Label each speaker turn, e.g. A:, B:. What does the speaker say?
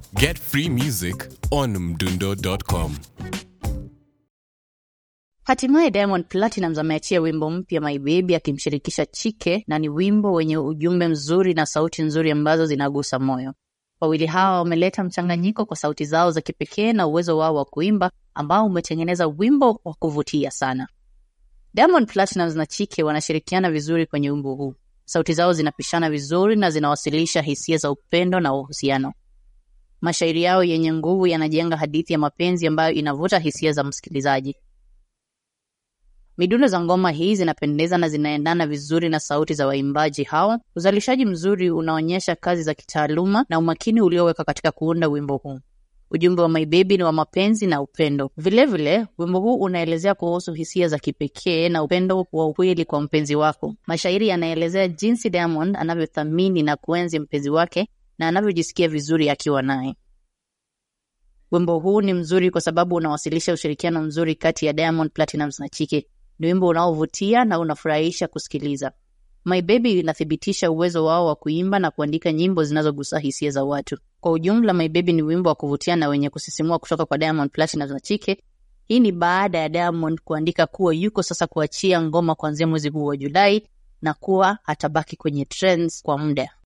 A: Get free music on mdundo.com.
B: Hatimaye Diamond Platnumz ameachia wimbo mpya My Baby akimshirikisha Chike na ni wimbo wenye ujumbe mzuri na sauti nzuri ambazo zinagusa moyo. Wawili hawa wameleta mchanganyiko kwa sauti zao za kipekee na uwezo wao wa kuimba ambao umetengeneza wimbo wa kuvutia sana. Diamond Platnumz na Chike wanashirikiana vizuri kwenye wimbo huu. Sauti zao zinapishana vizuri na zinawasilisha hisia za upendo na uhusiano. Mashairi yao yenye nguvu yanajenga hadithi ya mapenzi ambayo inavuta hisia za msikilizaji. Midundo za ngoma hii zinapendeza na zinaendana vizuri na sauti za waimbaji hawa. Uzalishaji mzuri unaonyesha kazi za kitaaluma na umakini ulioweka katika kuunda wimbo huu. Ujumbe wa My Baby ni wa mapenzi na upendo. Vilevile, wimbo huu unaelezea kuhusu hisia za kipekee na upendo wa ukweli kwa mpenzi wako. Mashairi yanaelezea jinsi Diamond anavyothamini na kuenzi mpenzi wake na anavyojisikia vizuri akiwa naye. Wimbo huu ni mzuri kwa sababu unawasilisha ushirikiano mzuri kati ya Diamond Platnumz na Chike. Ni wimbo unaovutia na unafurahisha kusikiliza. My Baby inathibitisha uwezo wao wa kuimba na kuandika nyimbo zinazogusa hisia za watu. Kwa ujumla, My Baby ni wimbo wa kuvutia na wenye kusisimua kutoka kwa Diamond Platnumz na Chike. Hii ni baada ya Diamond kuandika kuwa yuko sasa kuachia ngoma kuanzia mwezi huu wa Julai na kuwa hatabaki kwenye trends kwa muda.